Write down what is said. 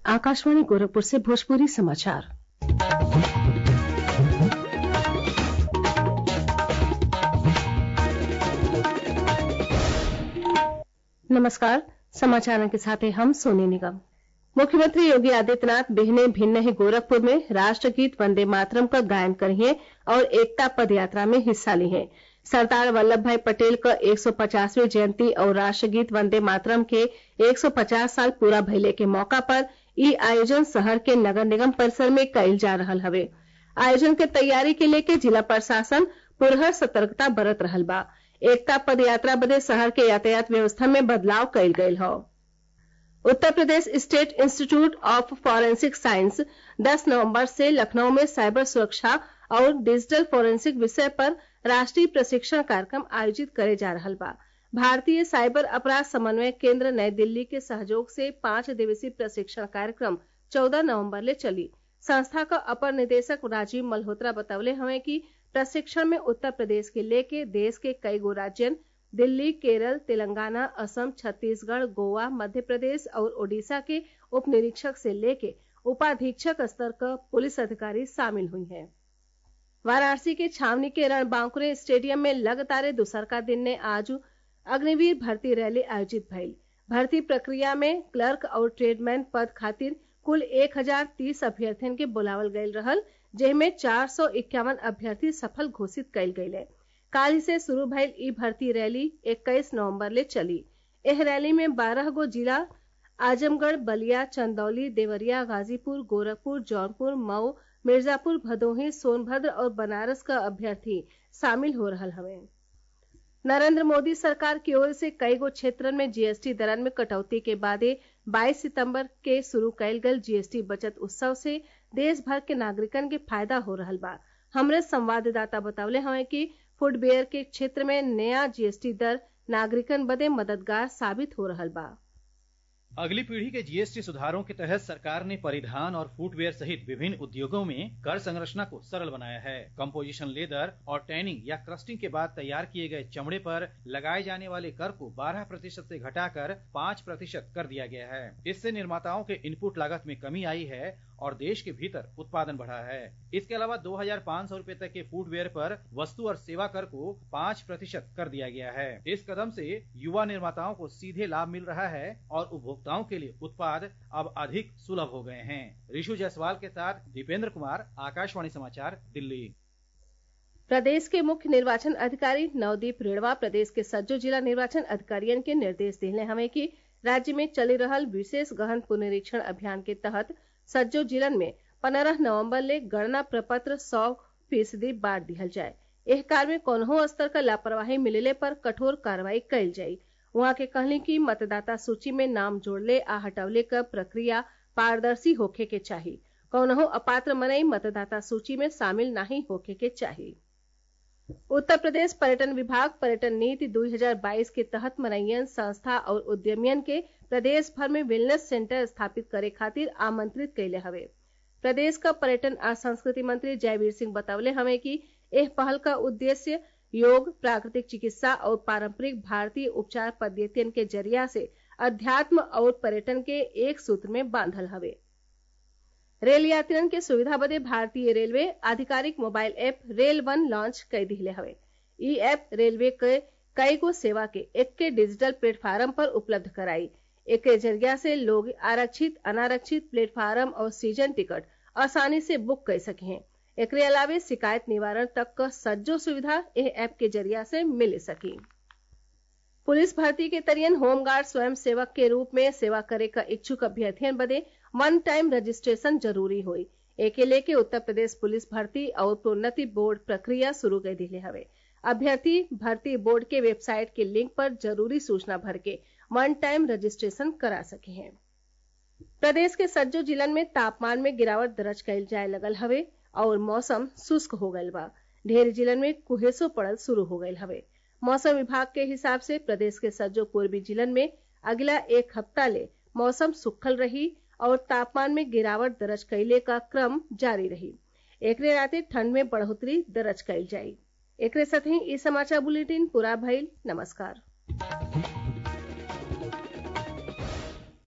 आकाशवाणी गोरखपुर से भोजपुरी समाचार नमस्कार समाचारों के साथ हैं हम सोनी निगम मुख्यमंत्री योगी आदित्यनाथ बिहने भिन्न गोरखपुर में राष्ट्रगीत वंदे मातरम का गायन करिए और एकता पद यात्रा में हिस्सा लिहे सरदार वल्लभ भाई पटेल क एक सौ पचासवीं जयंती और राष्ट्रगीत वंदे मातरम के एक सौ पचास साल पूरा भइले के मौका पर इ आयोजन शहर के नगर निगम परिसर में कइल जा रहल हवे आयोजन के तैयारी के लेके जिला प्रशासन पुरहर सतर्कता बरत रहल बा एकता पद यात्रा बदे शहर के यातायात व्यवस्था में बदलाव कइल गयल हौ Uttar Pradesh state institute of forensic science 10 नवंबर से लखनऊ में साइबर सुरक्षा और डिजिटल फॉरेंसिक विषय पर राष्ट्रीय प्रशिक्षण कार्यक्रम आयोजित करे जा रहल बा भारतीय साइबर अपराध समन्वय केंद्र नई दिल्ली के सहयोग से पांच दिवसीय प्रशिक्षण कार्यक्रम 14 नवंबर ले चली संस्था क अपर निदेशक राजीव मल्होत्रा बतवले हवे कि प्रशिक्षण में उत्तर प्रदेश के लेके देश के कई गो राज्यन दिल्ली केरल तेलंगाना असम छत्तीसगढ़ गोवा मध्य प्रदेश और ओडिशा के उप निरीक्षक से लेके उपाधीक्षक स्तर क पुलिस अधिकारी शामिल हुई हैं वाराणसी के छावनी के रणबांकुरे स्टेडियम में लगातार दूसरका दिन ने आज अग्निवीर भर्ती रैली आयोजित भइल भर्ती प्रक्रिया में क्लर्क और ट्रेडमैन पद खातिर कुल एक हजार तीस अभ्यर्थियन के बुलावल गयल रहल जेमे चार सौ इक्यावन अभ्यर्थी सफल घोषित कइल गयले काल्हि से शुरू भइल ई भर्ती रैली इक्कीस नवंबर ले चली एह रैली में बारह गो जिला आजमगढ़ बलिया चंदौली देवरिया गाजीपुर गोरखपुर जौनपुर मऊ मिर्जापुर भदोही सोनभद्र और बनारस का अभ्यर्थी शामिल हो रहल हवे नरेंद्र मोदी सरकार की ओर से कई गो क्षेत्रन में जीएसटी दरन में कटौती के बादे 22 सितंबर के शुरू कयल गयल जीएसटी बचत उत्सव से देश भर के नागरिकन के फायदा हो रहल बा हमरे संवाददाता बतवले हवे कि फुटवेयर के क्षेत्र में नया जीएसटी दर नागरिकन बदे मददगार साबित हो रहल बा अगली पीढ़ी के जीएसटी सुधारों के तहत सरकार ने परिधान और फुटवेयर सहित विभिन्न उद्योगों में कर संरचना को सरल बनाया है कंपोजिशन लेदर और टैनिंग या क्रस्टिंग के बाद तैयार किए गए चमड़े पर लगाए जाने वाले कर को 12 प्रतिशत से घटाकर 5 प्रतिशत कर दिया गया है इससे निर्माताओं के इनपुट लागत में कमी आई है और देश के भीतर उत्पादन बढ़ा है इसके अलावा दो हजार पाँच सौ रूपये तक के फुटवेयर पर वस्तु और सेवा कर को पाँच प्रतिशत कर दिया गया है इस कदम से युवा निर्माताओं को सीधे लाभ मिल रहा है और उपभोक्ताओं के लिए उत्पाद अब अधिक सुलभ हो गए हैं ऋषु जायसवाल के साथ दीपेंद्र कुमार आकाशवाणी समाचार दिल्ली प्रदेश के मुख्य निर्वाचन अधिकारी नवदीप रेणवा प्रदेश के सज्जो जिला निर्वाचन अधिकारियन के निर्देश दिले हमें कि राज्य में चली रहल विशेष गहन पुनरीक्षण अभियान के तहत सज्जो जिलन में पंद्रह नवंबर ले गणना प्रपत्र सौ फीसदी बांट दिहल जाए एह कार्य में कोनहो स्तर का लापरवाही मिलले पर कठोर कार्रवाई कइल जाई वहां के कहली कि मतदाता सूची में नाम जोड़ले आ हटवले क प्रक्रिया पारदर्शी होखे के चाही कौनहो अपात्र मनई मतदाता सूची में शामिल नहीं होखे के चाही उत्तर प्रदेश पर्यटन विभाग पर्यटन नीति 2022 के तहत मनैयन संस्था और उद्यमियन के प्रदेश भर में वेलनेस सेंटर स्थापित करे खातिर आमंत्रित कैले हवे प्रदेश का पर्यटन आ संस्कृति मंत्री जयवीर सिंह बतवले हमें कि एह पहल का उद्देश्य योग प्राकृतिक चिकित्सा और पारंपरिक भारतीय उपचार पद्धतियन के जरिया से अध्यात्म और पर्यटन के एक सूत्र में बांधल हवे रेल यात्रियन के सुविधा बदे भारतीय रेलवे आधिकारिक mobile app rail one launch कर दिले हवे ई ऐप रेलवे के कई गो सेवा के एक्के डिजिटल प्लेटफार्म पर उपलब्ध कराई एक जरिया से लोग आरक्षित अनारक्षित प्लेटफार्म और सीजन टिकट आसानी से बुक कर सके हैं एकरे अलावे शिकायत निवारण तक क सज्जो सुविधा एह ऐप के जरिया से मिल सकी पुलिस भर्ती के तरियन होमगार्ड स्वयं सेवक के रूप में सेवा करे का इच्छुक अभ्यर्थियन बदे वन टाइम रजिस्ट्रेशन जरूरी हुई एके लेके उत्तर प्रदेश पुलिस भर्ती और प्रोन्नति बोर्ड प्रक्रिया शुरू कर दिले हवे अभ्यर्थी भर्ती बोर्ड के वेबसाइट के लिंक पर जरूरी सूचना भर के वन टाइम रजिस्ट्रेशन करा सके हैं प्रदेश के सज्जो जिलन में तापमान में गिरावट दर्ज कैल जाए लगल हवे और मौसम शुष्क हो गयल बा ढेर जिलन में कुहेसो पड़ल शुरू हो गयल हवे मौसम विभाग के हिसाब से प्रदेश के सज्जो पूर्वी जिलन में अगला एक हफ्ता ले मौसम सुखल रही और तापमान में गिरावट दर्ज कैले का क्रम जारी रही एकरे राते ठंड में बढ़ोतरी दर्ज कैल जाई एकरे साथ ही ई समाचार बुलेटिन पूरा भइल नमस्कार